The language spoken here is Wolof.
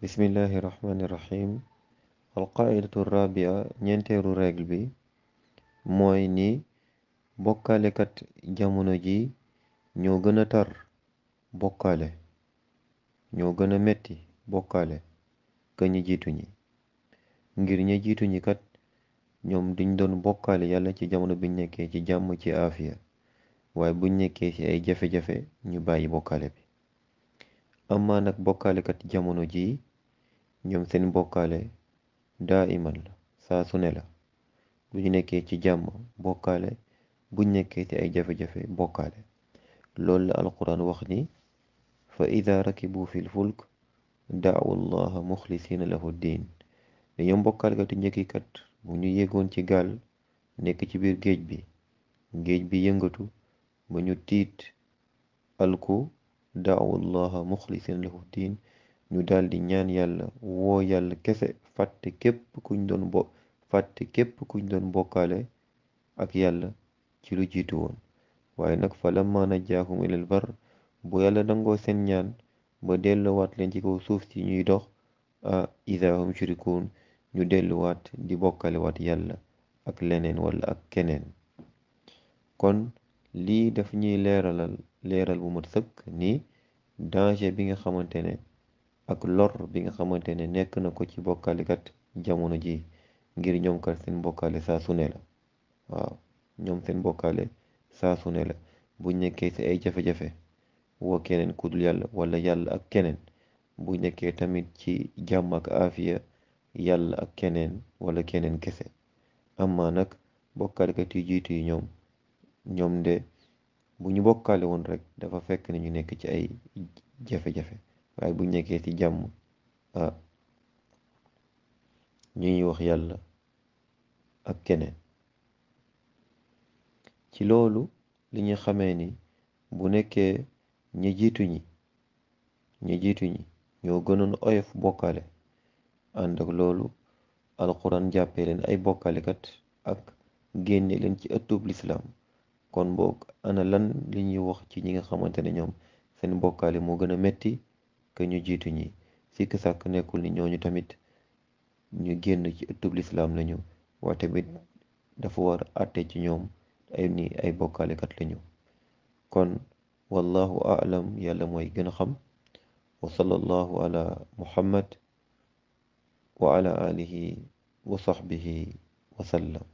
bismillahi rahmani rahim alqaidatu rabia ñeenteelu règle bi mooy ni bokkaalekat jamono ji ñoo gën a tar bokkaale ñoo gën a metti bokkaale ka ñi jiitu ñi ngir ña jiitu ñi kat ñoom duñ doon bokkaale yàlla ci jamono biñ nekkee ci jàmm ci aafiya waaye buñ nekkee ci ay jafe-jafe ñu bàyyi bokkaale bi amaa nag bokkaalekat jamono jii ñoom seen bokkaale daa iman la saa su ne la bu ñu nekkee ci jàmm bokkaale buñ nekkee ci ay jafe-jafe bokkaale loolu la alquran wax ni fa ida rakibu fil fulk daawu llaha muxlisina lahu diin ne ñoom bokkaalekatu njëkkikat bu ñu yéegoon ci gaal nekk ci biir géej bi géej bi yëngatu ba ñu tiit alku daawu llaha muxlisina lahu diin ñu daldi ñaan yàlla woo yàlla kese fàtte képp kuñ doon bo fàtte képp kuñ doon bokkaale ak yàlla ci lu jiitu woon waaye nag fa lamma najjaahum ilal bar bu yàlla nangoo seen ñaan ba delluwaat leen ci kaw suuf si ñuy dox a idaa hum yushrikuun ñu delluwaat di bokkalewaat yàlla ak leneen wala ak keneen kon lii daf ñuy leeralal leeral bu mat sëkk ni danger bi nga xamante ne ak lor bi nga xamante ne nekk na ko ci bokkalikat jamono ji ngir ñoom kat seen bokkaale saa su ne la waaw ñoom seen bokkaale saa su ne la buñ nekkee ci ay jafe-jafe woo keneen ku dul yàlla wala yàlla ak keneen bu nekkee tamit ci jàmm ak aafiya yàlla ak keneen wala keneen kese amma nag bokkalikat yu jiitu yi ñoom ñoom de bu ñu bokkaale woon rek dafa fekk ne ñu nekk ci ay jafe-jafe waaye bu nekkee ci jàmm ah ñu ñuy wax yàlla ak keneen ci loolu li ñu xamee ni bu nekkee ñi jiitu ñi ñi jiitu ñi ñoo gënoon oyof bokkaale ànd ak loolu alxuraan jàppee leen ay bokkaalekat ak génne leen ci ëttub lislaam kon boog ana lan li ñuy wax ci ñi nga xamante ne ñoom seen bokkaale moo gën a metti que ñu jiitu ñi sikk sàkk nekkul ni ñooñu tamit ñu génn ci ëttub lislaam lañu waaye tamit dafa war àtte ci ñoom ay ni ay bokkaalekat lañu kon wallahu a'lam yàlla mooy gën a xam wa sallallahu ala muhammad wa ala alihi wa sahbihi wa sallam